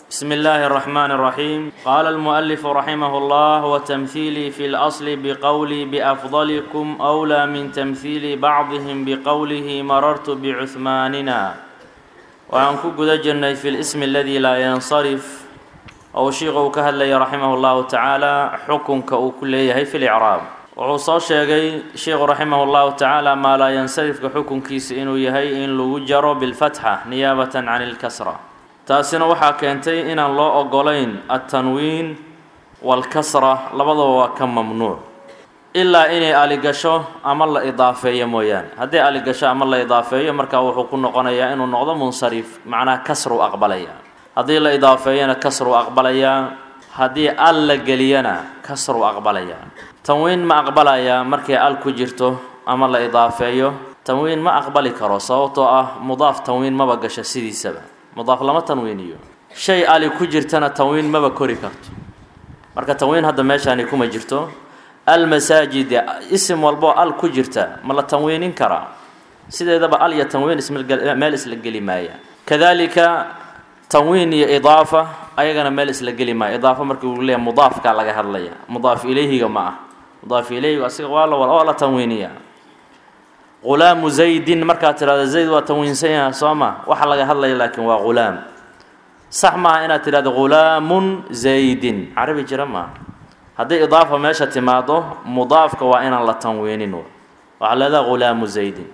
بسم الله الرحمن الرحيم قال المؤلف رحمه الله وتمثيلي في الأصل بقولي بأفضلكم أولى من تمثيل بعضهم بقوله مررت بعثماننا وأن كقد جرني في الاسم الذي لا ينصرف أو شيخ كهلي رحمه الله تعالى حكم كأكليه في الإعراب wuxuu soo sheegay sheikhu raximah اllahu tacaala maa laa yansarifka xukunkiisa inuu yahay in lagu jaro bilfatxa niyaabatan can اlkasra taasina waxaa keentay inaan loo ogolayn altanwiin waalkasra labadaba waa ka mamnuuc ilaa inay aligasho ama la idaafeeyo mooyaane hadday aligasho ama la idaafeeyo markaa wuxuu ku noqonayaa inuu noqdo munsarif macnaha kasru aqbalaya haddii la idaafeeyana kasru aqbalayaa haddii al la geliyana kasru aqbalaya tanwiin ma aqbalayaa markay al ku jirto ama la idaafeeyo tanwiin ma aqbali karo sababtoo ah mudaaf tanwiin maba gasho sidiisaba mudaaf lama tanwiiniyo shay ali ku jirtana tanwiin maba kori karto marka tanwiin hadda meeshaani kuma jirto almasaajid isim walboo al ku jirta ma la tanwiinin karaa sideedaba al iyo tanwiin ismeel isla geli maaya kadalika tanwiin iyo idaafa ayagana meel isla geli maaya idaafa markii uu leeyahay mudaafkaa laga hadlaya mudaaf ilayhiga ma ah mudaaf ilayhiga asiga waa la waa la tanwiiniya qulaamu zaydin markaad tidhahdo zayd waa tanwiinsan yaha soo ma waxa laga hadlaya laakiin waa ghulaam sax maaha inaad tidhahdo ghulaamun zaydin carabi jira maaha haddii idaafa meesha timaado mudaafka waa inaan la tanwiinin waxaa leedaha ghulaamu zaydin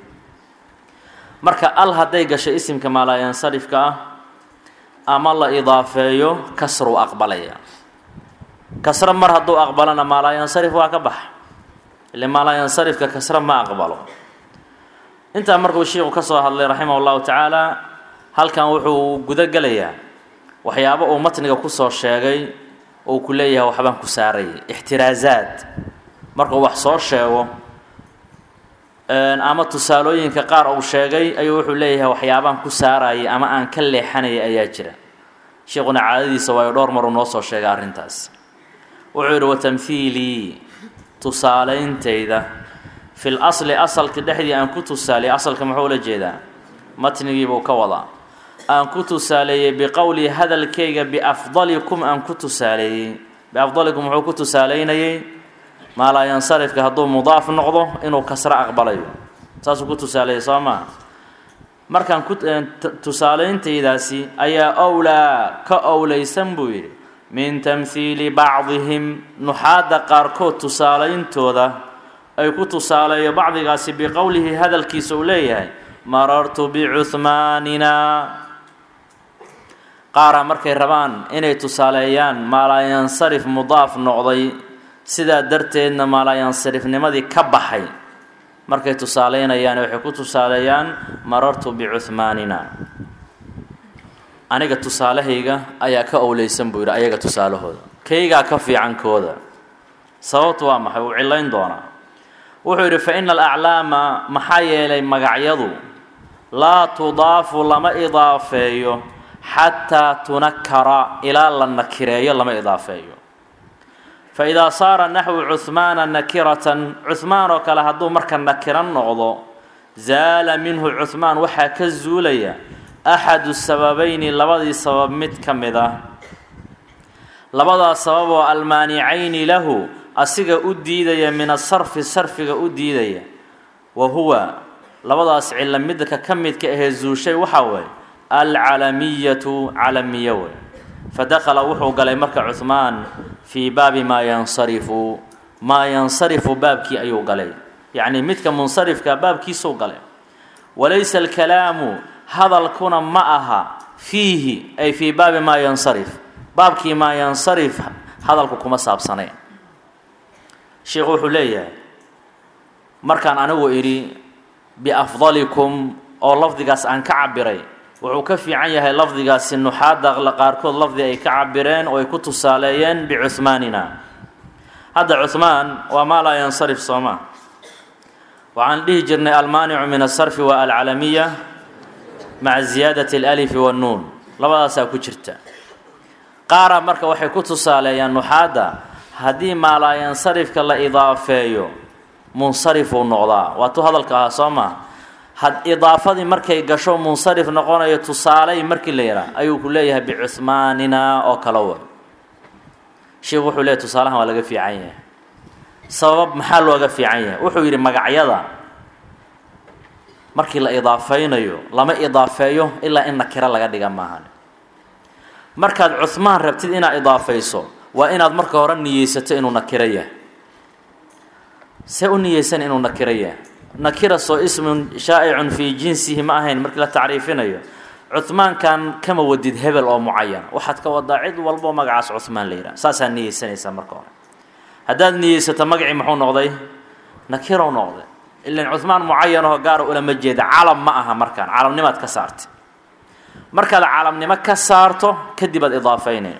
marka al hadday gasho isimka maalaayansarifka ah ama la idaafeeyo kasru aqbalaya kasro mar hadduu aqbalana maalaayansarif waa ka bax ile maalaayansarifka kasro ma aqbalo intaa markuu sheikhu ka soo hadlay raximah llahu tacaala halkan wuxuu gudo gelayaa waxyaabo uu matniga kusoo sheegay uu ku leeyahay waxbaan ku saarayay ixtiraazaad markuu wax soo sheego ama tusaalooyinka qaar uu sheegay ayuu wuxuu leeyahay waxyaabaan ku saarayay ama aan ka leexanayay ayaa jira sheikuna caadadiisa waayo dhowr maruu noo soo sheegay arrintaas wuxuu yidhi watamhiilii tusaaleyntayda fil asli asalka dhexdii aan ku tusaaliyey asalka muxuu ula jeedaa matnigiibuu ka wadaa aan ku tusaaleeyey biqowlii hadalkayga biafdalikum aan ku tusaaleeyey biafdalikum muxuu ku tusaaleynayey maalaayansarifka hadduu mudaaf noqdo inuu kasro aqbalayo saasuu ku tusaaleeyey soo maa markaan ku tusaaleyntaydaasi ayaa owlaa ka owleysan buu yidhi min tamhiili bacdihim nuxaadda qaarkood tusaaleyntooda ay ku tusaaleeyo bacdigaasi biqowlihi hadalkiisa uu leeyahay marartu bicuhmaanina qaaraa markay rabaan inay tusaaleeyaan maalaayansarif mudaaf noqday sidaa darteedna maalaayansarifnimadii ka baxay markay tusaaleynayaan waxay ku tusaaleeyaan marartu bicuhmaanina aniga tusaalahayga ayaa ka owleysan buu yidhi ayaga tusaalahooda kaygaa ka fiicankooda sababtu waa maxay uu cilayn doonaa wuxuu yidhi fa ina alaclaama maxaa yeelay magacyadu laa tudaafu lama idaafeeyo xataa tunakara ilaa la nakireeyo lama idaafeeyo fa idaa saara naxwu cuhmaana nakiratan cuhmaan oo kale hadduu marka nakiran noqdo zaala minhu cuhmaan waxaa ka zuulaya axadu sababayni labadii sabab mid ka mid ah labadaas sabab oo almaanicayni lahu asiga u diidaya min asarfi sarfiga u diidaya wa huwa labadaas cilo midka ka midka ahee zuushay waxaa weeye alcalamiyatu calamiya wey fadakhala wuxuu galay marka cuhmaan fii baabi maa yansarifu maa yansarifu baabkii ayuu galay yacnii midka munsarifka baabkiisuu galay walaysa alkalaamu hadalkuna ma aha fiihi ay fii baabi maa yansarif baabkii maa yansarif hadalku kuma saabsaneen sheikhu wuxuu leeyahay markaan anigu idhi biafdalikum oo lafdigaas aan ka cabiray wuxuu ka fiican yahay lafdigaasi nuxaadda qaarkood lafdi ay ka cabireen oo ay ku tusaaleeyeen bicuhmaanina hadda cuhmaan waa maa laa yansarif sooma waxaan dhihi jirnay almaanicu min asarfi waa alcalamiya maca ziyaadati alalifi wannuun labadaasaa ku jirta qaara marka waxay ku tusaaleeyaan nuxaadda haddii maalaayansarifka la idaafeeyo munsarifuu noqdaa waa tu hadalka ahaa soo maa had idaafadii markay gasho munsarif noqonayo tusaaley markii la yidhaha ayuu ku leeyahay bicuhmaanina oo kale way sheikhu wuxuu leeyahy tusaalahan waa laga fiican yahay sabab maxaa looga fiican yahay wuxuu yidhi magacyada markii la idaafaynayo lama idaafeeyo ilaa in nakiro laga dhiga maahan markaad cuhmaan rabtid inaad idaafayso waa inaad marka hore niyeysato inuu nakiro yahay see u niyeysan inuu nakiro yahay nakira soo ismun shaa'icun fii jinsihi ma ahayn markii la tacriifinayo cuhmaankan kama wadid hebel oo mucayan waxaad ka wadaa cid walbo magacaas cuhmaan la yidhaha saasaa niyeysanaysaa marka hore haddaad niyeysato magacii muxuu noqday nakirow noqday ilan cuhmaan mucayanahoo gaara ulama jeeda calam ma aha markaan calamnimaad ka saartay markaad calamnimo ka saarto kadib aad idaafayne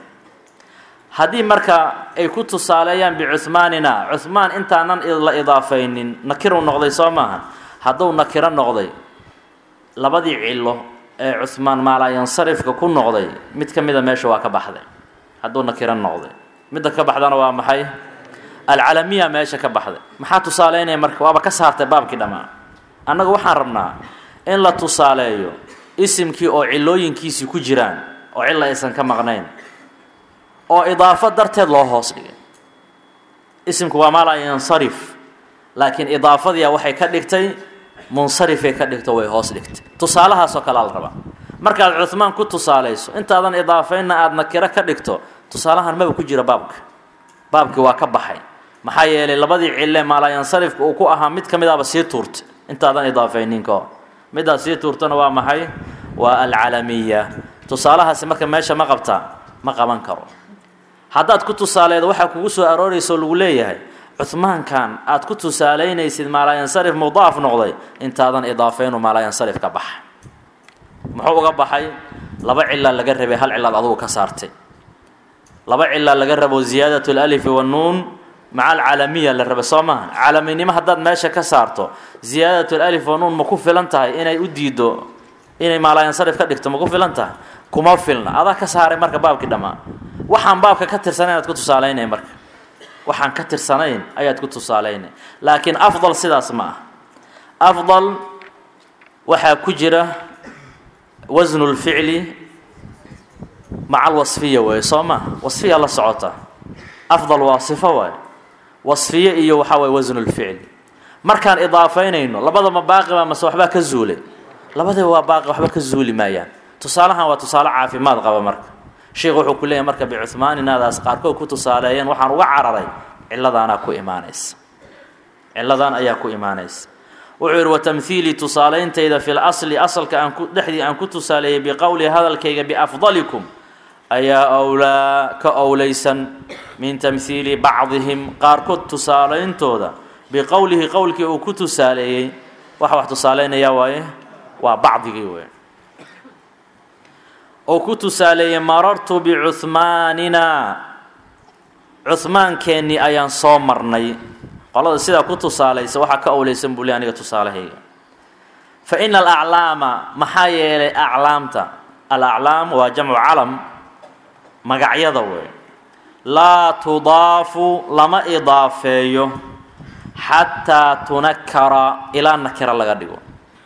haddii marka ay ku tusaaleeyaan bicuhmaanina cuhmaan intaanan la idaafaynin nakiru noqday soo maaha hadduu nakiro noqday labadii cilo ee cuhmaan maalayansarifka ku noqday mid ka mida meesha waa ka baxday hadduu nakiro noqday midda ka baxdana waa maxay alcalamiya meesha ka baxday maxaa tusaaleynaya marka waaba ka saartay baabkii dhammaan annaga waxaan rabnaa in la tusaaleeyo isimkii oo cilooyinkiisii ku jiraan oo cilla aysan ka maqnayn oo idaafo darteed loo hoos dhigay isimku waa maa laa yansarif laakiin idaafadiia waxay ka dhigtay munsarifay ka dhigto way hoos dhigtay tusaalahaasoo kalea la rabaa markaad cuhmaan ku tusaalayso intaadan idaafaynna aada nakiro ka dhigto tusaalahan maba ku jira baabka baabkii waa ka baxay maxaa yeelay labadii cille maalaayansarifka uu ku ahaa mid ka mid aba sii tuurtay intaadan idaafaynin ka hor middaas sii tuurtana waa maxay waa alcalamiya tusaalahaasi marka meesha ma qabtaa ma qaban karo haddaad ku tusaaleedo waxaa kugu soo arooraysa oo lagu leeyahay cuhmaankan aad ku tusaalaynaysid maalaayansarif mudaaf noqday intaadan idaafaynu maalaayansarif ka baxa muxuu uga baxay laba cilaa laga rabay hal cilaad adugu ka saartay laba cilaa laga rabo ziyaadat lalifi wannuun maca alcaalamiya la raba soo maaha caalaminimo haddaad meesha ka saarto ziyaadat lalif wannuun ma ku filan tahay inay u diido inay maalaayansarif ka dhigto ma ku filan tahay kuma filna adaa ka saaray marka baabkii dhammaa waxaan baabka ka tirsanayn aad ku tusaalaynay marka waxaan ka tirsanayn ayaad ku tusaalaynay laakiin afdal sidaas ma ah afdal waxaa ku jira wasnu lficli maca alwasfiya weeye soo maha wasfiya la socota afdal waa sifo waaye wasfiye iyo waxaa waye wasnu lficli markaan idaafaynayno labadaba baaqiba mase waxbaa ka zuulay labadaba waa baaqi waxba ka zuuli maayaan tusaalahan waa tusaale caafimaad qaba marka sheikh wuxuu ku leeyahy marka bicuhmaaninaadaas qaarkood ku tusaaleeyeen waxaan uga cararay ciladaanaa ku imaanaysa ciladaan ayaa ku imaanaysa wuxuu yidhi watamhiilii tusaalayntayda fi lasli asalka aan ku dhexdii aan ku tusaaleeyey biqowli hadalkayga biafdalikum ayaa owlaa ka owlaysan min tamhiili bacdihim qaarkood tusaalayntooda biqowlihi qowlkii uu ku tusaaleeyey waxa wax tusaalaynayaa waaye waa bacdigii wey oo ku tusaaleeyey marartu bicuhmaanina cuhmaankeenii ayaan soo marnay qolada sidaa ku tusaalaysa waxaa ka owleysan buu le aniga tusaalahayga fa ina alaclaama maxaa yeelay aclaamta alaclaam waa jamcu calam magacyada wey laa tudaafu lama idaafeeyo xataa tunakara ilaa nakira laga dhigo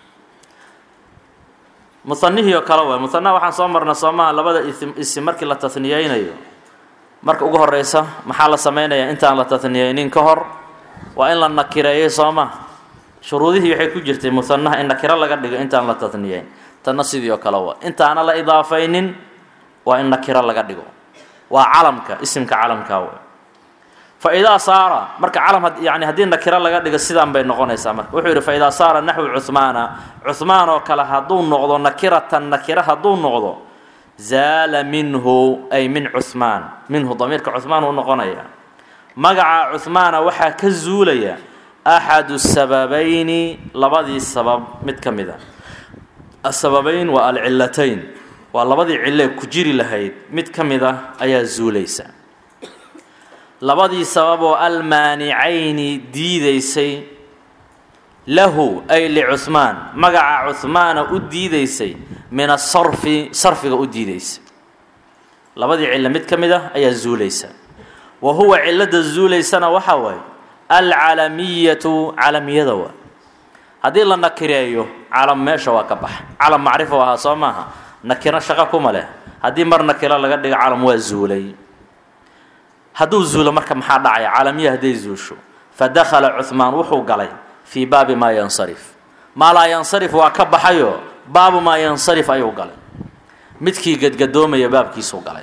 musanihii oo kale way musanaha waxaan soo marnay soomaha labada isim isim markii la taniyeynayo marka ugu horeysa maxaa la sameynayaa intaan la taniyeynin ka hor waa in la nakireeyey sooma shuruudihii waxay ku jirtay musanaha in nakiro laga dhigo intaan la taniyeyn tanna sidii oo kale waa intaana la idaafaynin waa in nakiro laga dhigo waa calamka isimka calamkaa wey fa idaa saara marka calam yani haddii nakiro laga dhigo sidaan bay noqonaysaa marka wuxuu yidhi fa idaa saara naxwu cuhmaana cuhmaan oo kale hadduu noqdo nakiratan nakiro hadduu noqdo zaala minhu ay min cuhmaan minhu damiirka cuhmaan uu noqonaya magaca cuhmaana waxaa ka zuulaya axadu sababayni labadii sabab mid ka mid a asababayn waa alcilatayn waa labadii cilee ku jiri lahayd mid ka mid ah ayaa zuulaysa labadii sababoo almaanicayni diidaysay lahu ay licuhmaan magaca cuhmaana u diidaysay min asarfi sarfiga u diidaysay labadii cilo mid ka mid ah ayaa zuulaysa wa huwa cilada zuulaysana waxaa waaye alcalamiyatu calamiyada waa haddii la nakireeyo calam meesha waa ka baxa calam macrifo ahaa soo maaha nakiro shaqo kuma leh haddii mar nakiro laga dhigo calam waa zuulay hadduu zuulo marka maxaa dhacaya calamiya hadday zuusho fa dakhala cuhmaan wuxuu galay fii baabi maa yansarif maa laa yansarif waa ka baxayo baabu maa yansarif ayuu galay midkii gadgadoomaya baabkiisuu galay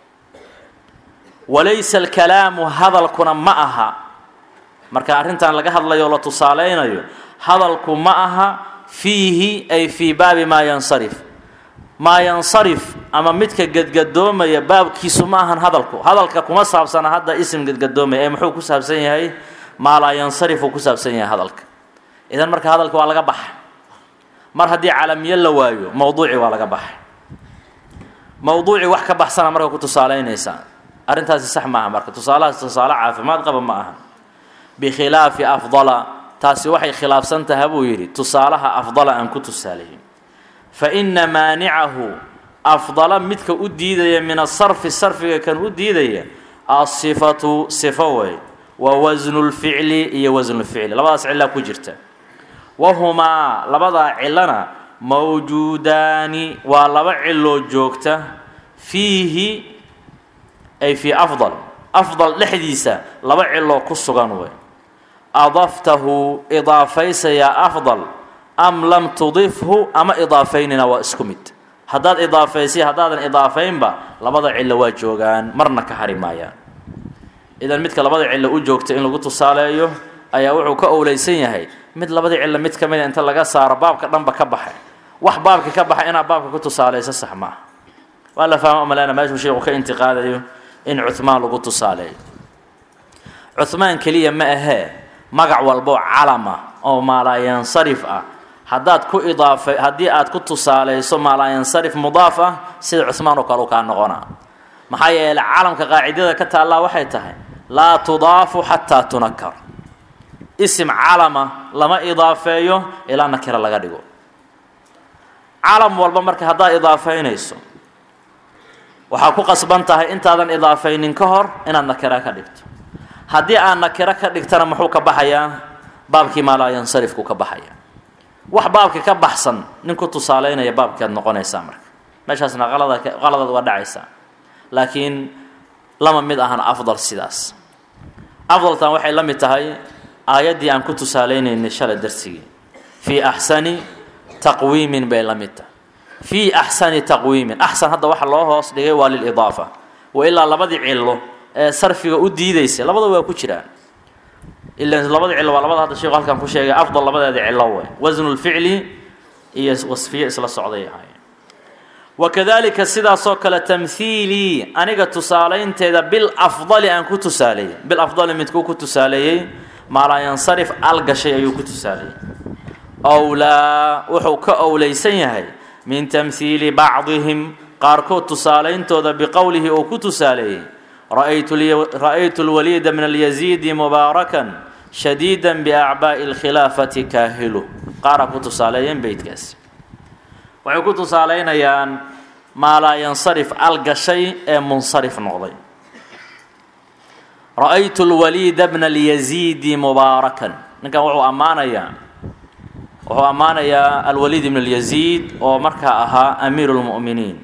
walaysa alkalaamu hadalkuna ma aha marka arrintan laga hadlayo o la tusaalaynayo hadalku ma aha fiihi ay fii baabi maa yansarif maa yansarif ama midka gadgadoomaya baabkiisu ma ahan hadalku hadalka kuma saabsana hadda isim gadgadoomaya ee muxuu ku saabsan yahay maa laa yansarif uu ku saabsan yahay hadalka idan marka hadalka waa laga baxa mar haddii calamiyo la waayo mowduuci waa laga baxa mowduuci wax ka baxsana marka ku tusaalaynaysaa arrintaasi sax maaha marka tusaalahaas tusaale caafimaad qaba ma aha bikhilaafi afdala taasi waxay khilaafsan taha buu yidhi tusaalaha afdala aan ku tusaalayin fa inna maanicahu afdala midka u diidaya min asarfi sarfiga kan u diidaya asifatu sifo wey wa wasnu lficli iyo wasnulficli labadaas cillaa ku jirta wahumaa labadaa cillona mawjuudaani waa laba ciloo joogta fiihi ay fii afdal afdal dhexdiisa laba ciloo ku sugan wey adaftahu idaafaysayaa afdal am lam tudifhu ama idaafaynina waa isku mid haddaad idaafaysay haddaadan idaafaynba labada cillo waa joogaan marna ka hari maayaan idan midka labada cillo u joogta in lagu tusaaleeyo ayaa wuxuu ka owleysan yahay mid labada cillo mid ka mida inta laga saaro baabka dhanba ka baxay wax baabka ka baxay inaad baabka ku tusaaleyso sax maaha waa la fahma malena meeshuu sheikhu ka intiqaadayo in cuhmaan lagu tusaaleeyo cuhmaan keliya ma ahee magac walboo calama oo maalaayansarif ah haddaad ku idaafa haddii aad ku tusaaleyso maalaayansarif mudaaf ah sida cuhmaan oo kale u kaa noqonaa maxaa yeeley calamka qaacidada ka taallaa waxay tahay laa tudaafu xataa tunakar isim calama lama idaafeeyo ilaa nakira laga dhigo calam walba marka haddaad idaafaynayso waxaa ku qasban tahay intaadan idaafaynin ka hor inaad nakira ka dhigto haddii aad nakiro ka dhigtana muxuu ka baxayaa baabkii maalaayansarifku ka baxaya wax baabka ka baxsan nin ku tusaaleynaya baabkaad noqonaysaa marka meeshaasna qalada qaladaad waa dhacaysaa laakiin lama mid ahan afdal sidaas afdaltan waxay la mid tahay aayaddii aan ku tusaaleynaynay shalay darsigii fii axsani taqwiimin bay la mid tahay fii axsani taqwiimin axsan hadda waxa loo hoos dhigay waa lilidaafa wa ilaa labadii cillo ee sarfiga u diidaysa labada waa ku jiraan ilan labada cillo waa labada hadda sheekhu halkan ku sheegay afdal labadeeda cillo wey wasnu lficli iyo wasfiye isla socday ahaayeen wakadalika sidaasoo kale tamhiilii aniga tusaalaynteeda bil afdali aan ku tusaaleeyey bil afdali midkuu ku tusaaleeyey maalaayansarif al gashay ayuu ku tusaaleeyey owlaa wuxuu ka owleysan yahay min tamhiili bacdihim qaarkood tusaalayntooda biqowlihi uu ku tusaaleeyey ra'aytu lwaliida min alyaziidi mubaarakan shadiida biacbaa'i alkhilaafati kaahilu qaara ku tusaaleeyeen beytkaasi waxay ku tusaalaynayaan maalaayansarif al gashay ee munsarif noqday ra'aytu lwaliida bna alyaziidi mubaarakan ninkan wuxuu ammaanayaa wuxuu ammaanayaa alwaliid ibn alyaziid oo markaa ahaa amiiru lmu'miniin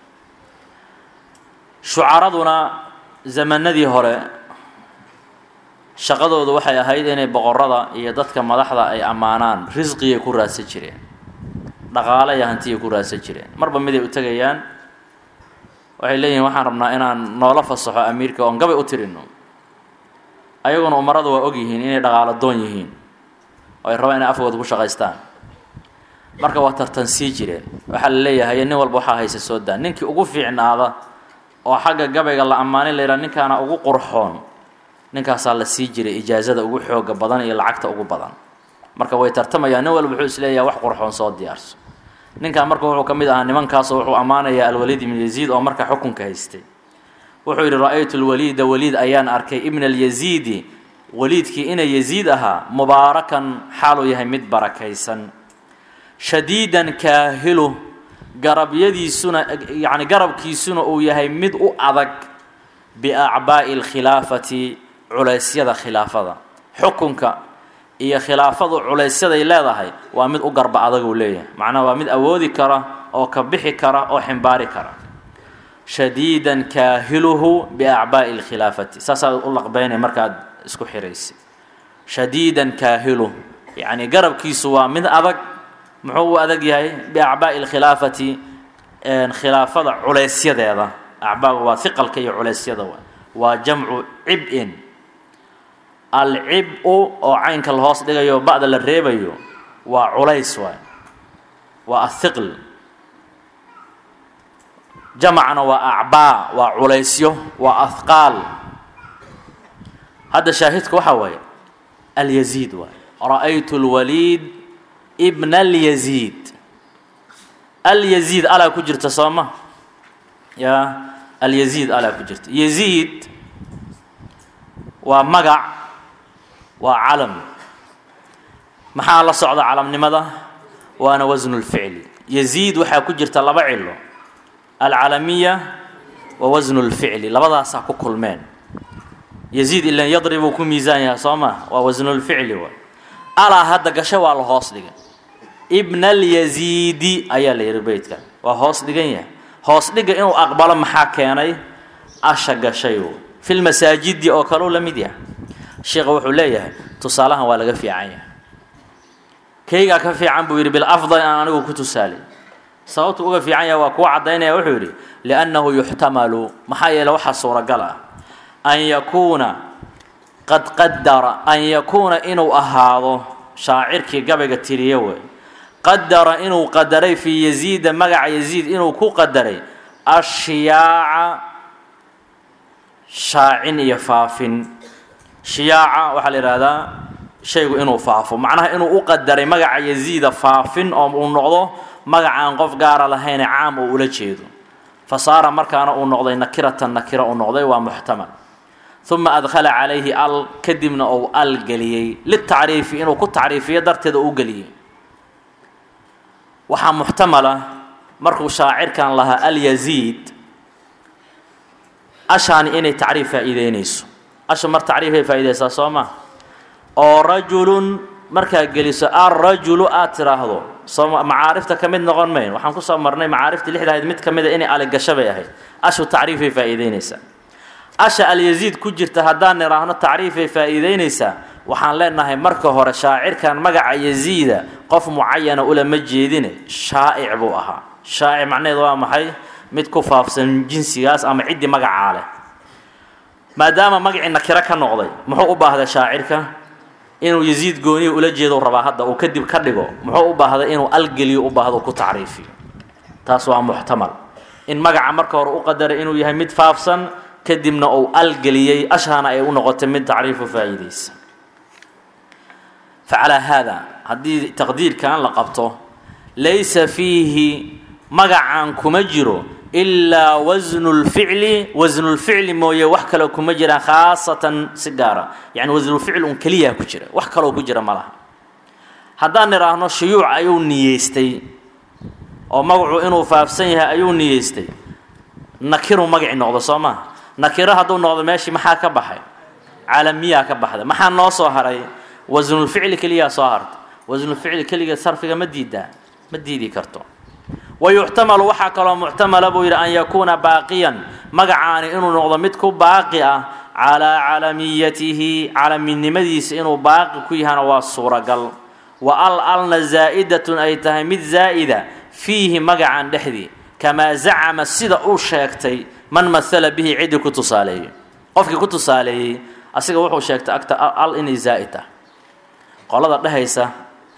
shucaraduna zamanadii hore shaqadoodu waxay ahayd inay boqorada iyo dadka madaxda ay ammaanaan risqiyay ku raadsan jireen dhaqaale iyo hantiyay ku raadsan jireen marba miday u tegayaan waxay leeyihin waxaan rabnaa inaan noola fasaxo amiirka oon gabay u tirino ayaguna umarada waa og yihiin inay dhaqaalo doon yihiin oo ay rabaan inay afkooda ku shaqaystaan marka waa tartan sii jireen waxaa la leeyahay nin walba waxaa haysa soo daa ninkii ugu fiicnaada oo xagga gabayga la ammaanin la yidhaha ninkaana ugu qurxoon ninkaasaa la sii jiray ijaazada ugu xooga badan iyo lacagta ugu badan marka way tartamayaan nin walba wuxuu isleeyahay wax qurxoon soo diyaarso ninkan marka wuxuu ka mid ahaa nimankaasoo wuxuu ammaanayaa alwaliid ibn yaziid oo markaa xukunka haystay wuxuu yidhi ra-aytu lwaliida waliid ayaan arkay ibna alyaziidi waliidkii ina yaziid ahaa mubaarakan xaaluu yahay mid barakaysan shadiidan kaahilu garabyadiisuna yacni garabkiisuna uu yahay mid u adag biacbaa'i alkhilaafati culeysyada khilaafada xukunka iyo khilaafadu culaysyaday leedahay waa mid u garba adaguu leeyahay macnaha waa mid awoodi kara oo ka bixi kara oo ximbaari kara shadiidan kaahiluhu biacbaa'i lkhilaafati saasaad u laqbeynay markaad isku xiraysay shadiidan kaahiluh yacni garabkiisu waa mid adag muxuu u adag yahay biacbaa'i lkhilaafati khilaafada culaysyadeeda acbaaga waa hiqalka iyo culeysyada wa waa jamcu cib-in alcib-u oo caynka la hoos dhigayo ba'da la reebayo waa culays waay waa athiql jamacna waa acbaa waa culaysyo waa ahqaal hadda shaahidka waxaa waaye alyaziid waay ra'aytu lwaliid bna alyaziid alyaziid alaa ku jirta soo ma ya alyaziid alaa ku jirta yaziid waa magac waa calam maxaa la socda calamnimada waana wasnu lficli yaziid waxaa ku jirta laba cilo alcalamiya wa wasnu lficli labadaasaa ku kulmeen yaziid ilan yadribuu ku miisaan yahay soo ma waa wasnulficli wa alaa hadda gasho waa la hoos dhigay ibna alyaziidi ayaa la yihi beytka waa hoos dhigan yahay hoos dhiga inuu aqbalo maxaa keenay asha gashay fi lmasaajidi oo kaleu la mid yahay sheikha wuxuu leeyahay tusaalahan waa laga fiican yahay kaygaa ka fiican buu yidhi bilafdal aan anigu ku tusaalay sababtu uga fiican yahay waa kuwa caddaynaya wuxuu yidhi liannahu yuxtamalu maxaa yeele waxaa suuragal ah an yakuuna qad qadara an yakuuna inuu ahaado shaacirkii gabayga tiriye wey qadara inuu qadaray fii yaziida magaca yaziid inuu ku qadaray ashiyaaca shaacin iyo faafin shiyaaca waxaa la yidhaahdaa shaygu inuu faafo macnaha inuu u qadaray magaca yaziida faafin oo uu noqdo magacaan qof gaara lahayne caam oo ula jeedo fa saara markaana uu noqday nakiratan nakira uu noqday waa muxtamal uma adkhala calayhi al kadibna uu al geliyey litacriifi inuu ku tacriifiyo darteeda uu geliyey waxaa muxtamala markuu shaacirkan lahaa alyaziid ashaani inay tacriif faa'iideynayso asha mar tacriifay faa'iideysaa soo ma oo rajulun markaa geliso alrajulu aad tiraahdo soo macaarifta ka mid noqon mayn waxaan kusoo marnay macaarifta lixda ahayd mid ka mid a inay aligasho bay ahayd ashu tacriifay faa'iideynaysaa asha alyaziid ku jirta haddaan nidhaahno tacriifay faa'iideynaysaa waxaan leenahay marka hore shaacirkan magaca yaziida qof mucayana ulama jeedine shaa'ic buu ahaa shaa'ic macnaheedu waa maxay mid ku faafsan jinsigaas ama ciddii magacaa leh maadaama magacii nakiro ka noqday muxuu u baahday shaacirka inuu yaziid gooniya ula jeedo rabaa hadda uu kadib ka dhigo muxuu u baahday inuu algeliyo u baahdo ku tacriifiyo taas waa muxtamal in magaca marka hore u qadaray inuu yahay mid faafsan kadibna uu algeliyey ashaana ay u noqotay mid tacriifu faa'iidaysa facalaa haada haddii taqdiirkan la qabto laysa fiihi magacan kuma jiro ilaa wasnu lficli wasnulficli mooye wax kaloo kuma jiraan khaasatan si gaara yani wasnulficl un keliyaa ku jira wax kaloo ku jira ma laha haddaan nidhaahno shuyuuc ayuu niyeystay oo magacu inuu faafsan yahay ayuu niyeystay nakiru magaci noqdo soo maa nakiro hadduu noqdo meeshii maxaa ka baxay calamiyaa ka baxday maxaa noo soo haray wasnulficli keliyaa soo harta wasnulficli keliga sarfiga ma diidaa ma diidi karto wayuxtamalu waxaa kaloo muxtamala buu yidhi an yakuuna baaqiyan magacaani inuu noqdo mid ku baaqi ah calaa calamiyatihi calaminimadiisa inuu baaqi ku yahana waa suuragal wa al alna zaa'idatun ay tahay mid zaa'ida fiihi magacan dhexdii kamaa zacama sida uu sheegtay man mahala bihi ciddii ku tusaaleeyey qofkii ku tusaaleeyey asiga wuxuu sheegtay agta al inay zaa'id tahay qolada dhehaysa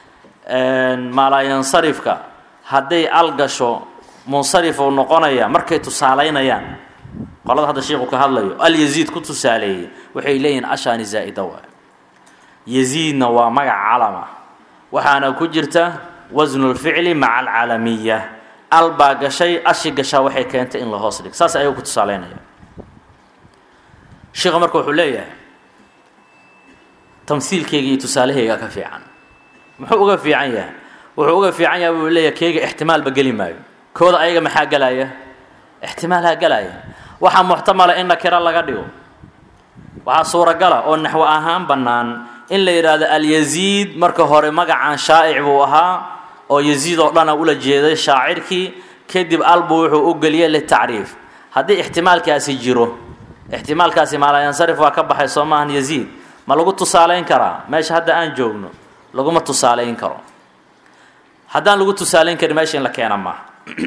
maalaayansarifka hadday al gasho munsarifuu noqonaya markay tusaalaynayaan qolada hadda sheikhu ka hadlayo alyaziid ku tusaaleeyey waxay leeyihin ashaani zaa'ida waay yaziidna waa magac calama waxaana ku jirta wasnulficli maca alcalamiya al baa gashay ashi gashaa waxay keentay in la hoos dhig saas ayuu ku tusaalaynaya sheikha marka wuxuu leeyahay tamhiilkeyga iyo tusaalahayga ka fiican muxuu uga fiican yahay wuxuu uga fiican yahay buu leeyahay keyga ixtimaalba geli maayo kooda ayaga maxaa gelaya ixtimaalhaa gelaya waxaa muxtamala in nakiro laga dhigo waxaa suuragala oo naxwo ahaan bannaan in la yidhaahdo alyaziid marka hore magacan shaa'ic buu ahaa oo yaziid oo dhana ula jeeday shaacirkii kadib albu wuxuu u geliyey litacriif haddii ixtimaalkaasi jiro ixtimaalkaasi maalayansarif waa ka baxay soo maahan yaziid ma lagu tusaalayn karaa meesha hadda aan joogno laguma tusaalayn karo haddaan lagu tusaalayn karin meesha in la keena maaha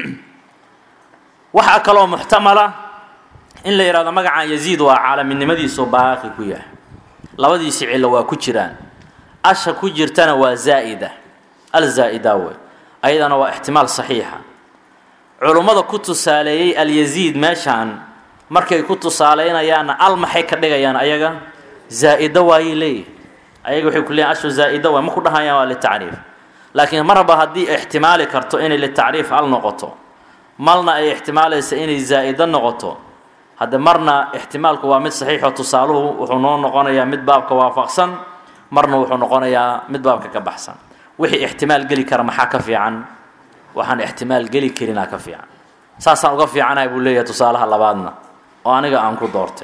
waxaa kaloo muxtamala in la yidhahdo magacan yaziid waa caalaminimadiisu baaqi ku yahay labadiisi cillo waa ku jiraan asha ku jirtana waa zaa'ida alzaa'ida wey ayadana waa ixtimaal saxiixa culummada ku tusaaleeyey alyaziid meeshaan markay ku tusaaleynayaanna al maxay ka dhigayaan ayaga zaa-ida waayay leeyihi ayaga waxay ku leeyihin ashu zaa-ida waay ma ku dhahayaan waa litacriif laakiin marba haddii ixtimaali karto inay litacriif al noqoto malna ay ixtimaalaysa inay zaa-ida noqoto hadde marna ixtimaalku waa mid saxiixo tusaaluhu wuxuu noo noqonayaa mid baabka waafaqsan marna wuxuu noqonayaa mid baabka ka baxsan wixii ixtimaal geli kara maxaa ka fiican waxaan ixtimaal geli karinaa ka fiican saasaan uga fiicanahay buu leeyahay tusaalaha labaadna oo aniga aan ku doortay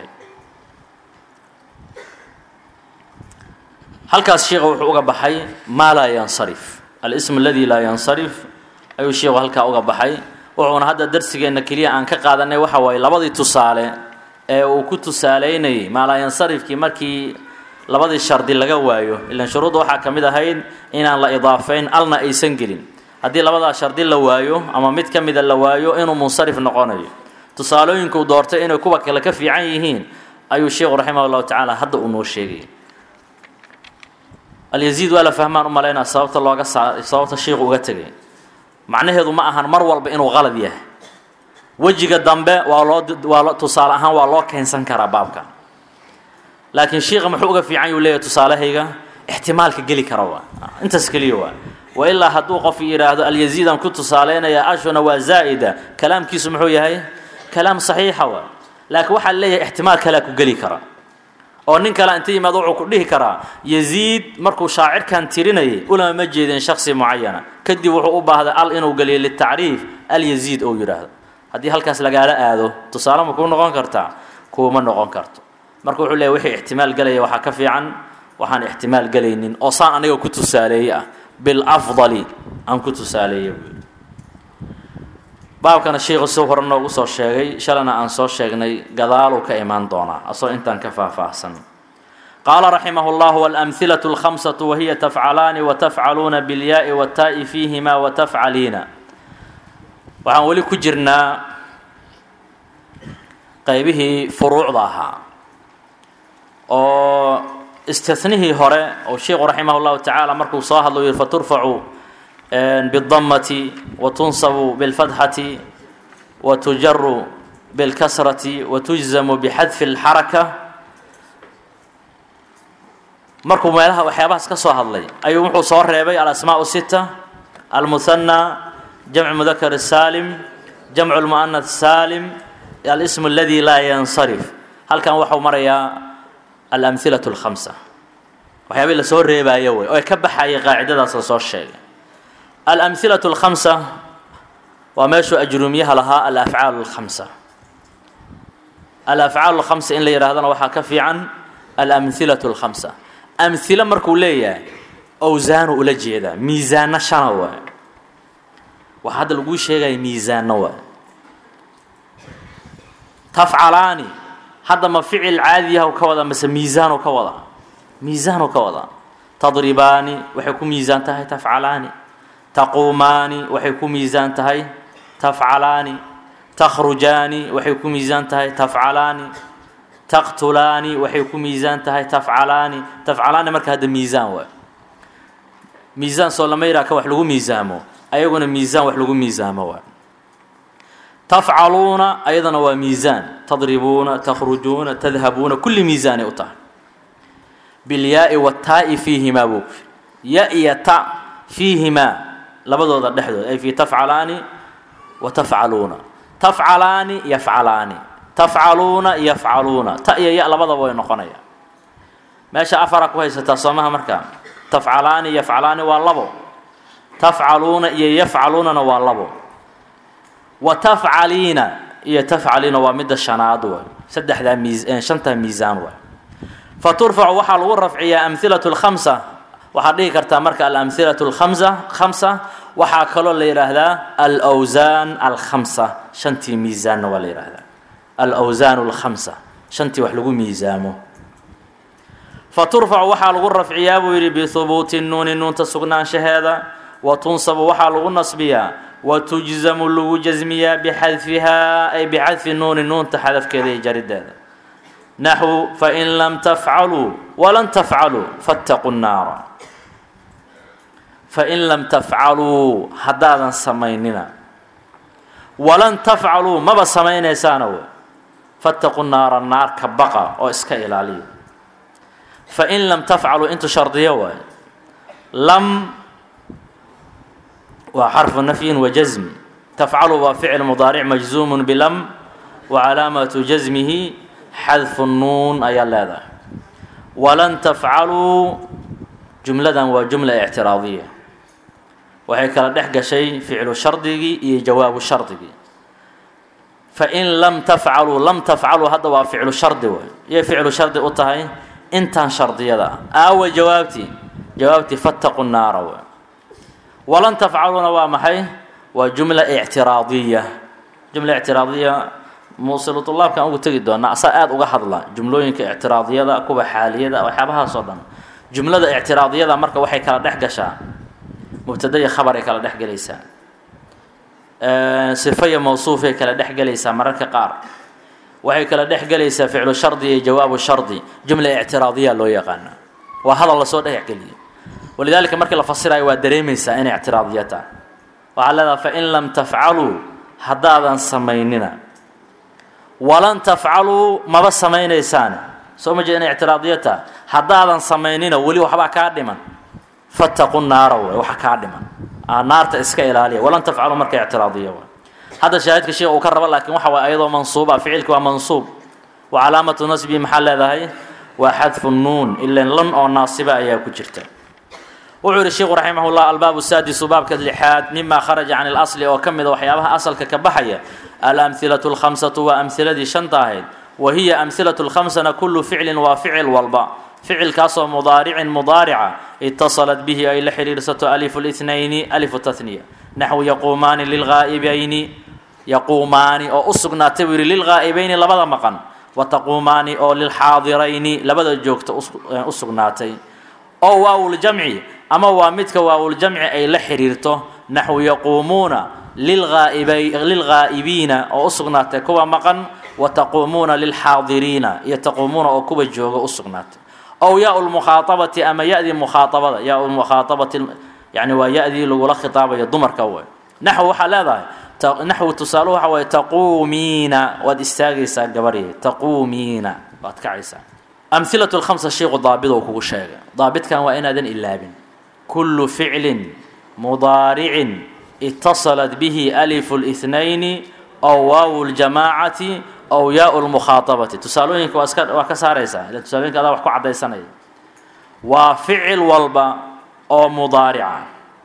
halkaas sheikha wuxuu uga baxay maa laa yansarif alism aladi laa yansarif ayuu sheikhu halkaa uga baxay wuxuuna hadda darsigeenna keliya aan ka qaadanay waxa waaye labadii tusaale ee uu ku tusaaleynayay maalaayansarifkii markii labadii shardi laga waayo ilan shuruudda waxaa ka mid ahayd inaan la idaafayn alna aysan gelin haddii labadaa shardi la waayo ama mid ka mida la waayo inuu munsarif noqonayo tusaalooyinkuu doortay inay kuwa kale ka fiican yihiin ayuu sheikhu raximah llahu tacaala hadda uu noo sheegay alyaziid waa la fahmaan u malaynaa sababta looga saa sababta sheikhu uga tegay macnaheedu ma ahan mar walba inuu qalad yahay wejiga dambe waa loo waa lo tusaale ahaan waa loo keensan karaa baabka laakiin shiika muxuu uga fiican yuu leeyahay tusaalahayga ixtimaalka geli kara waa intaas keliya waa wa ilaa hadduu qof yidhaahdo alyaziidan ku tusaaleynaya ashuna waa zaa'ida kalaamkiisu muxuu yahay kalaam saxiixa waa laakiin waxaa leeyahay ixtimaal kalea ku geli kara oo nin kale inta yimaado wuxuu ku dhihi karaa yaziid markuu shaacirkan tirinayay ulama ma jeedin shaksi mucayana kadib wuxuu u baahday al inuu geliyo litacriif alyaziid ou yidhaahdo haddii halkaas lagaala aado tusaale ma kuu noqon kartaa kuuma noqon karto marka wuxuu leeyahy wixii ixtimaal gelaya waxaa ka fiican waxaan ixtimaal gelaynin oo saan aniga ku tusaaleeye ah bilafdali aan ku tusaaleeye buu yidhi baabkana sheikhu si hore noogu soo sheegay shalana aan soo sheegnay gadaaluu ka imaan doonaa asoo intaan ka faahfaahsan qaala raximah اllah walamhilaة اlkhamsaة wahiya tafcalaani watafcaluuna biاlyaai wataa'i fiihima watafcaliina waxaan weli ku jirnaa qaybihii furuucda ahaa oo istinihii hore oo sheikhu raximah اllahu tacaala markuu soo hadlo yihi faturfacu bالdamati watunsabu bاlfatxati watujaru bاlkasrati watujzamu bixadfi اlxaraka markuu meelaha waxyaabahaas ka soo hadlay ayuu wuxuu soo reebay alasmaaء sita almuhanى jamc mudakar saalim jamcu lmu'anath saalim alsm aladi laa yansarif halkan waxau marayaa alamhilaة اlkhamsa waxyaabihii lasoo reebaayo wey oo ay ka baxayay qaacidadaas la soo sheegay alamhilaة اlkhamsa waa meeshuu ajruumyaha lahaa alafcaal اlkhamsa alafcaal اlkhamsa in la yidhahdana waxaa ka fiican alamhilaة اlkhamsa amhilo markuu leeyahay owsaanu ula jeedaa miisaano shana waay waxaa hadda laguu sheegaya miisaano waay tafcalaani hadda ma ficil caadiyahu ka wadaa mase miisaanu ka wadaa miisaanu ka wadaa tadribaani waxay ku miisaan tahay tafcalaani taquumaani waxay ku miisaan tahay tafcalaani takhrujaani waxay ku miisaan tahay tafcalaani taqtulaani waxay ku miisaan tahay tafcalaani tafcalaani marka hadda miisaan waay miisaan soo lama yidhaha ka wax lagu miisaamo ayaguna miisaan wax lagu miisaamo waay tafcaluuna ayadana waa miisaan tadribuuna takhrujuuna tadhabuuna kulli miisaanay u tahay bilyaai wataa'i fiihimaa buu ya iyo ta fiihimaa labadooda dhexdooda ay fii tafcalaani wa tafcaluuna tafcalaani yafcalaani tafcaluuna yafcaluuna ta iyo ya labadaba way noqonayaan meesha afara ku haysataa soomaha markaa tafcalaani yafcalaani waa labo tafcaluuna iyo yafcaluunana waa labo wa tafcaliina iyo tafcaliina waa midda shanaad waay saddexdaa miis shantaa miisaan waay fa turfacu waxaa lagu rafciyaa amhilatu lkhamsa waxaad dhihi kartaa marka alamhilatu lkhamsa khamsa waxaa kaloo la yidhaahdaa alwsaan alkhamsa shantii miisaanna waa la yidhaahdaa alwsaan alkhamsa shantii wax lagu miisaamo fa turfacu waxaa lagu rafciyaa buu yidhi bihubuuti nuuni nuunta sugnaanshaheeda wa tunsabu waxaa lagu nasbiyaa wa tujzamu lagu jasmiyaa bixadfihaa ay bixadfi nuuni nuunta xadafkeeda iyo jarideeda naxwu fain lam tafcaluu walan tafcaluu fattaquu nnaara fain lam tafcaluu haddaadan samaynina walan tafcaluu maba samaynaysaana wey fattaqu naara naarka baqa oo iska ilaaliya fain lam tafcaluu intu shardiyo waayo lam waa xarfu nafyin wa jasmi tafcalu waa ficil mudaaric majzuumun bilam wa calaamatu jasmihi xadfu nuun ayaa leedahay walan tafcaluu jumladan waa jumla ictiraadiya waxay kala dhex gashay ficlu shardigii iyo jawaabu shardigii fain lam tafcaluu lam tafcaluu hadda waa ficlu shardi waay iyay ficlu shardi u tahay intaan shardiyada ah aawa jawaabtii jawaabtii fattaqu naara waay walan tafcaluuna waa maxay waa jumla ictiraadiya jumla ictiraadiya muusilu tulaabkan ugu tegi doonaa asaa aada uga hadla jumlooyinka ictiraadiyada kuwa xaaliyada waxyaabahaasoo dhan jumlada ictiraadiyada marka waxay kala dhex gashaa mubtada iyo khabaray kala dhex gelaysaa sifa iyo mawsuufay kala dhex gelaysaa mararka qaar waxay kala dhex gelaysaa ficlu shardi iyo jawaabu shardi jumla ictiraadiya loo yaqaana waa hadal lasoo dhexgeliya walidaalika markii la fasirayo waa dareemaysaa inay ictiraadiya tahay waxaa leedaha fain lam tafcaluu haddaadan samaynina walan tafcaluu maba samaynaysaane soo ma jeed inay ictiraadiya tahay haddaadan samaynina weli waxbaa kaa dhiman fattaqu naara way waxa kaa dhiman naarta iska ilaaliya walan tafcalu marka ictiraadiya waay hadda shaahidka sheekh uu ka rabo laakiin waxa waay ayadoo mansuuba ficilki waa mansuub wa calaamatu nasbihi maxaa leedahay waa xadfu nuun ilan lan oo naasiba ayaa ku jirta wuxuu yihi sheikhu raximah llah albaabu saadisu baabka lixaad mima kharaja can اlasli oo ka mida waxyaabaha asalka ka baxaya alamhilatu اlkhamsatu waa amhiladii shanta ahayd wa hiya amhilatu lkhamsana kulu ficlin waa ficil walba ficilkaasoo mudaaricin mudaarica itasalat bihi ay la xidhiirsato alifu lithnayni alifu tahniya naxwu yaquumaani lilghaa'ibayni yaquumaani oo u sugnaatay buu yihi lilghaa'ibayni labada maqan wa taquumaani oo lilxaadirayni labada joogta u sugnaatay oo waawuljamci ama waa midka waawuljamci ay la xidhiirto naxwu yaquumuuna lilghaa'ibiina oo u sugnaatay kuwa maqan wa taquumuuna lilxaadiriina iyo taquumuuna oo kuwa jooga u sugnaatay ow yaa lmukhaaabati ama ya-dii mukhaaabada yaa mukhaaabati yani waa ya-dii lagula khitaabayo dumarka way naxw waxaa leedahay naxwu tusaale waxa waye taquumiina waad istaagaysaa gabarye taquumiina waad kacaysaa amhilatu lkhamsa sheiku daabid oo kugu sheegay daabidkan waa inaadan ilaabin kullu ficlin mudaaricin itasalat bihi alifu lithnayni ow waawu ljamaacati ow yaau lmukhaaabati tusaalooyinka waa iska waa ka saaraysaa ila tusaalooyinka adaa wax ku caddaysanaya waa ficil walba oo mudaarica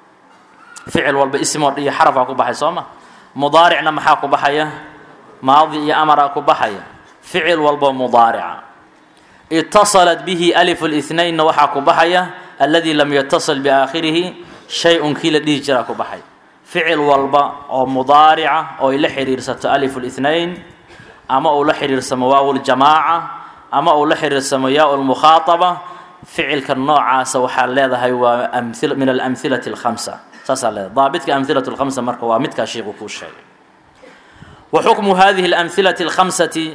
ficil walba ismoo iyo xarafaa ku baxay soo ma mudaaricna maxaa ku baxaya maadi iyo amaraa ku baxaya ficil walba mudaarica itasalat bihi alifu lithnaynna waxaa ku baxaya aladi lam yatasil biaakhirihi shay-un kii la dhihi jiraa ku baxay ficil walba oo mudaarica oo ay la xidhiirsato alifu lithnayn ama uu la xidhiirsamo waaw ljamaaca ama uu la xidhiirsamo yaa lmukhaaaba ficilka noocaasa waxaa leedahay waa amil min alamhilati alkhamsa saasaa leedahay daabidka amhilatu lkhamsa marka waa midkaa sheikhu kuu sheegay wa xukmu hadihi alamhilati alkhamsati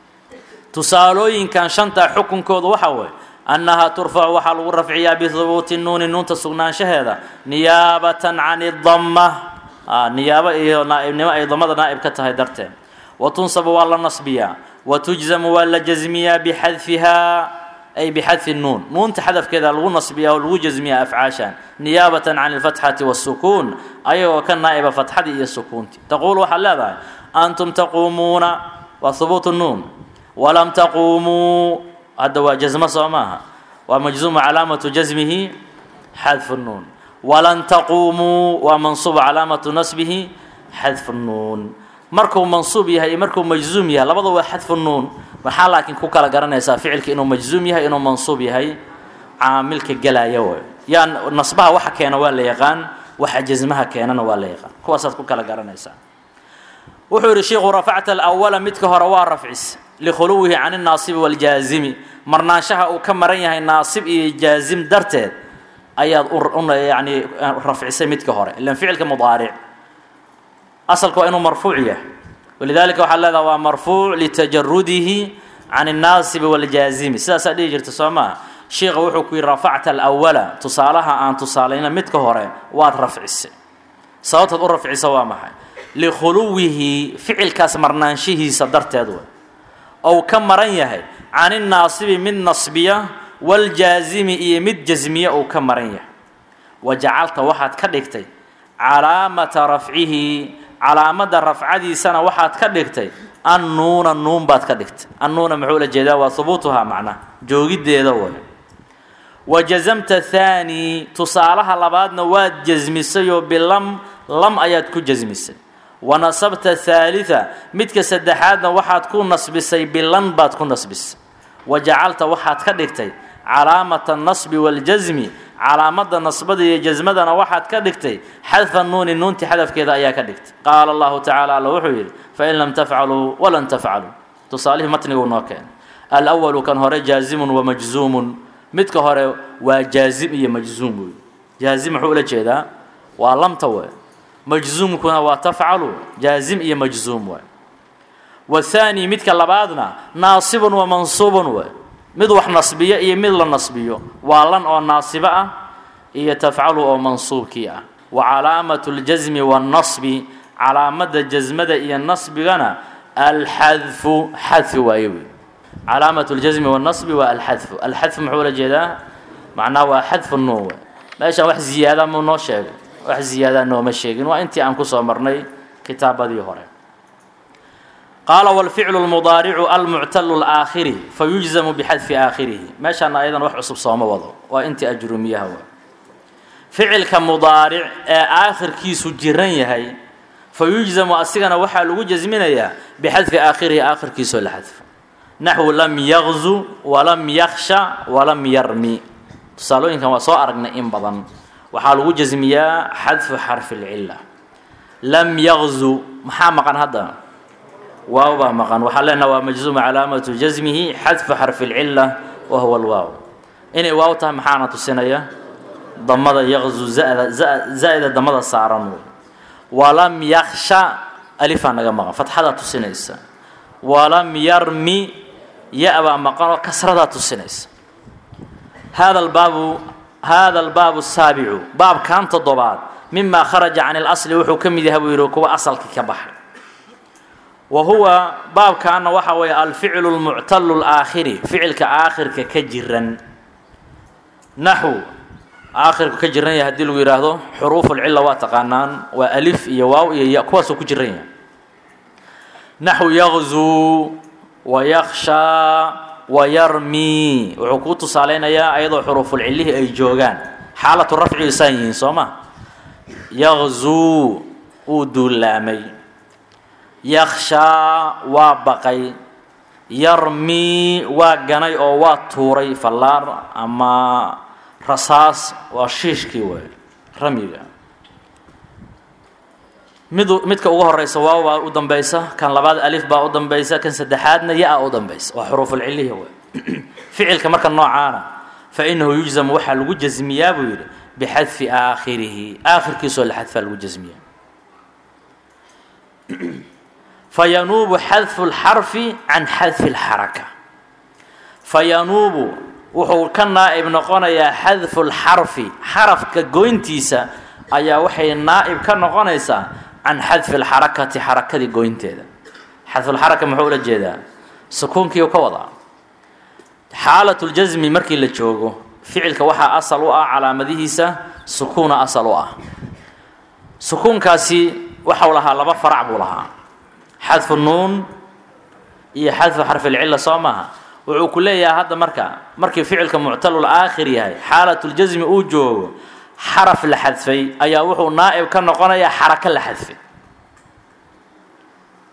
tusaalooyinkan shantaa xukunkooda waxaa weeye annahaa turfacu waxaa lagu rafciyaa bihubuuti nuuni nuunta sugnaanshaheeda niyaabatan can idama niyaabo iyo naaibnimo ay damada naa'ib ka tahay darteed wa tunsabu waa la nasbiyaa wa tujzamu waa la jasmiyaa bixadfihaa ay bixadfi nuun nuunta xadafkeeda lagu nasbiyaa oo lagu jasmiyaa afcaashan niyaabatan can alfatxati waasukuun ayagoo ka naa'iba fatxadii iyo sukuuntii taquulu waxaad leedahay antum taquumuuna waa hubuutu nuun walam taquumuu hadda waa jasmo soo maaha waa majzuumu calaamatu jasmihi xadfu nuun walan taquumuu waa mansuubu calaamatu nasbihi xadfu nuun markuu mansuub yahay iyo markuu majzuum yahay labada waa xadfu nuun waxaa laakiin ku kala garanaysaa ficilka inuu majzuum yahay inuu mansuub yahay caamilka gelaya way yaa nasbaha waxa keena waa la yaqaan waxa jasmaha keenana waa la yaqaan kuwaasaad ku kala garanaysaa wuxuu yidhi sheikhu rafacta alawala midka hore waa rafcis likhuluwihi can innaasibi waljaazimi marnaanshaha uu ka maran yahay naasib iyo jaazim darteed ayaad yani rafcisay midka hore ilan ficilka mudaaric asalka waa inuu marfuuc yahay walidaalika waxaad leedaha waa marfuuc litajarudihi can الnaasibi wاljaazimi sidaasaa dhihi jirta soo maa sheikha wuxuu ku yidhi rafacta alawala tusaalaha aan tusaalayna midka hore waad rafcisay sababtaad u rafcisa waa maxay likhuluwihi ficilkaas marnaanshihiisa darteed way ou ka maran yahay can innaasibi mid nasbiya wاljaazimi iyo mid jasmiya uu ka maran yahay wajacalta waxaad ka dhigtay calaamata rafcihi calaamadda rafcadiisana waxaad ka dhigtay annuuna nuun baad ka dhigtay annuuna muxuu la jeedaa waa hubuutuhaa macnaha joogiddeeda way wa jazamta thaani tusaalaha labaadna waad jasmisayoo bilam lam ayaad ku jasmisay wa nasabta thaalita midka saddexaadna waxaad ku nasbisay bilan baad ku nasbisay wa jacalta waxaad ka dhigtay calaamata anasbi waaljasmi calaamadda nasbada iyo jasmadana waxaad ka dhigtay xadfa nuuni nuunti xadafkeeda ayaa ka dhigtay qaala allahu tacaala alla wuxuu yidhi fain lam tafcaluu walan tafcaluu tusaalihii matniguu noo keenay alwalu kan hore jaazimun wa majzuumun midka hore waa jaazim iyo majzuum wey jaazim muxuu ula jeedaa waa lamta we majzuumkuna waa tafcalu jaazim iyo majzuum we wathaani midka labaadna naasibun wa mansuubun we mid wax nasbiyo iyo mid la nasbiyo waa lan oo naasibo ah iyo tafcalu oo mansuubkii ah wa calaamatu ljasmi waannasbi calaamadda jasmada iyo nasbigana alxadfu xadfi waaye wey calaamatu ljasmi waannasbi waa alxadfu alxadfu muxuu la jeedaa macnaha waa xadfu nuun wey meeshaan wax ziyaada muu noo sheegay wax ziyaadaa nooma sheegin waa intii aan kusoo marnay kitaabadii hore qaala wاlficlu اlmudaaricu almuctalu اlaakhiri fayujzamu bixadfi aakhirihi meeshaana ayadan wax cusub sooma wado waa intii ajrumiyaha wa ficilka mudaaric ee aakhirkiisu jiran yahay fayujzamu asigana waxaa lagu jasminayaa bixadfi aakhirihi aakhirkiisoo la xadfo naxwu lam yaqzu walam yaksha walam yarmi tusaalooyinkan waa soo aragnay in badan waxaa lagu jasmiyaa xadfu xarfi اlcila lam yaqzu maxaa maqan hadda waaw baa maqan waxaa leenaha waa majzuuma calaamatu jasmihi xadfu xarfi اlcila wa huwa alwaaw inay waaw tahay maxaana tusinaya damada yaqzu zada za-ida damada saaran wey walam yaksha alifaa naga maqan fatxadaa tusinaysa walam yarmi ya-baa maqan oo kasradaa tusinaysa hada albaabu hada albaabu asaabicu baabkan toddobaad mima kharaja can اlasli wuxuu ka mid yahay buu yihi kuwa asalkii ka baxay wa huwa baabkaana waxa weeye alficlu lmuctalu laakhiri ficilka aakhirka ka jiran naxw aakhirku ka jiran yahay hadii lagu yidhaahdo xuruuf lcila waa taqaanaan waa alif iyo waaw iyo ya kuwaasuu ku jiran yahay naxw yaqzuu wayakshaa wayarmi wuxuu kuu tusaaleynayaa ayadoo xuruufulcilihii ay joogaan xaalatu rafci isaan yihiin soo ma yaqzuu uu duulaamay yakshaa waa baqay yarmi waa ganay oo waa tuuray fallaar ama rasaas waa shiishkii waay ramyiga mid midka ugu horeysa waaw baa u dambaysa kan labaad alif baa u dambaysa kan saddexaadna ya-a u dambaysa waa xuruufulcilihi waay ficilka marka noocaana fa inahu yujzamu waxaa lagu jasmiyaa buu yidhi bixadfi aakhirihi aakhirkiisoo la xadfaa lagu jasmiyaa fayanuubu xadfu اlxarfi can xadfi اlxaraka fayanuubu wuxuu ka naa'ib noqonayaa xadfu اlxarfi xarafka goyntiisa ayaa waxay naa'ib ka noqonaysaa can xadfi اlxarakati xarakadii goynteeda xadfulxaraka muxuu ula jeedaa sukuunkiiu ka wadaa xaalat ljasmi markii la joogo ficilka waxaa asal u ah calaamadihiisa sukuuna asal u ah sukuunkaasi waxau lahaa laba farac buu lahaa xadfu nuun iyo xadfu xarfilcila soo maaha wuxuu ku leeyahay hadda marka markii ficilka muctalul aakhir yahay xaalatljasmi uu joogo xaraf la xadfay ayaa wuxuu naa'ib ka noqonayaa xarako la xadfay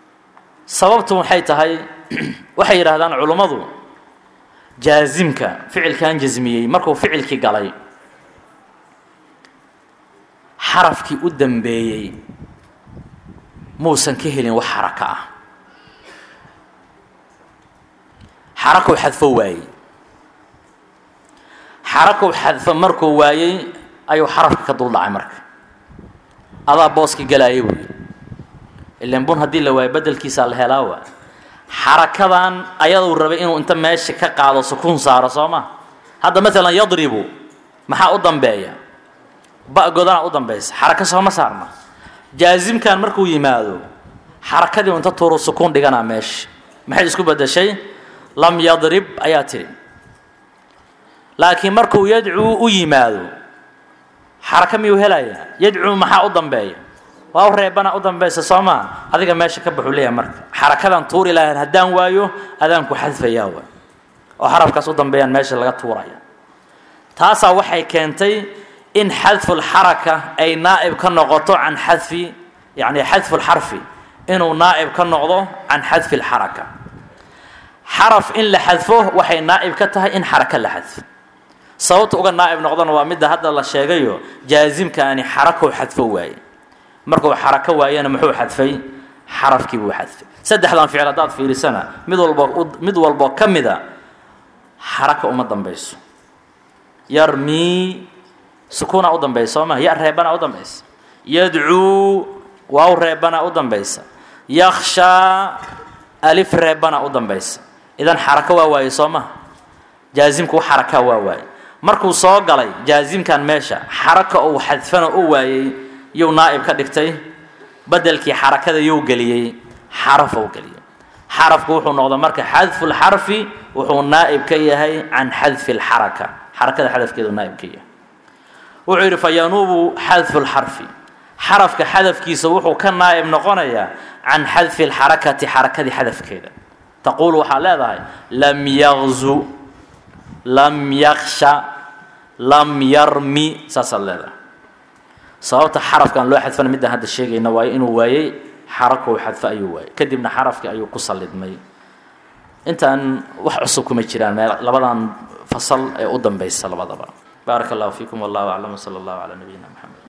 sababtu waxay tahay waxay yidhaahdaan culummadu jaasimka ficilkan jasmiyey markuu ficilkii galay xarafkii u dambeeyey muusan ka helin wax xaraka ah xarakow xadfo waayey xarakow xadfo markuu waayey ayuu xarafka ka dul dhacay marka adaa booski galaayay buuyi ilan bun haddii la waayo bedelkiisaa la helaa waa xarakadan ayaduu rabay inuu inta meesha ka qaado sukuun saaro soo ma hadda maalan yadribu maxaa u dambeeya ba-godana u dambaysa xaraka sooma saarna jaasimkan markuu yimaado xarakadii inta tuuru sukuun dhiganaa meesha maxay isku bedeshay lam yadrib ayaa tidhi laakiin markuu yadcuu u yimaado xaraka miyuu helayaa yadcuu maxaa u dambeeya waa u reebana u dambaysa soo maa adiga meesha ka baxuu leeyahay marka xarakadan tuuri lahayn haddaan waayo adaanku xadfayaa wa oo xarafkaas u dambeeyaan meesha laga tuuraya taasaa waxay keentay in xadfulxaraka ay naa'ib ka noqoto can xadfi yani xadfulxarfi inuu naa'ib ka noqdo can xadfi lxaraka xaraf in la xadfo waxay naa'ib ka tahay in xaraka la xadfo sababta uga naa'ib noqdona waa midda hadda la sheegayo jaasimkaani xarakow xadfo waaye markuu xarako waayana muxuu xadfay xarafkii buu xadfay saddexdan ficil haddaad fiirisana mid walbo mid walboo ka mida xaraka uma dambayso yarmii sukuuna u dambaysa soo ma ya reebana u dambaysa yadcuu waaw reebana u dambaysa yakshaa alif reebana u dambaysa idan xarako waa waaye soo maha jaasimku xarakaa waa waaye markuu soo galay jaasimkan meesha xaraka uu xadfana u waayey yuu naa'ib ka dhigtay bedelkii xarakada yuu geliyey xarafou geliyey xarafku wuxuu noqda marka xadfu lxarfi wuxuu naa'ib ka yahay can xadfi lxaraka xarakada xadafkeedu naa'ib ka yahay wuxuu yidhi fayanuubu xadfu lxarfi xarafka xadafkiisa wuxuu ka naa'ib noqonayaa can xadfi lxarakati xarakadii xadafkeeda taquulu waxaa leedahay lam yaqzu lam yaksha lam yarmi saasaad leedahay sababta xarafkan loo xadfana midaan hadda sheegayna waayo inuu waayey xarakow xadfo ayuu waayey kadibna xarafkii ayuu ku sallidmay intaan wax cusub kuma jiraan meel labadan fasal ee u dambaysa labadaba baaraka allahu fiikum wallahu aclam wsala allahu calaa nabiyina maxamed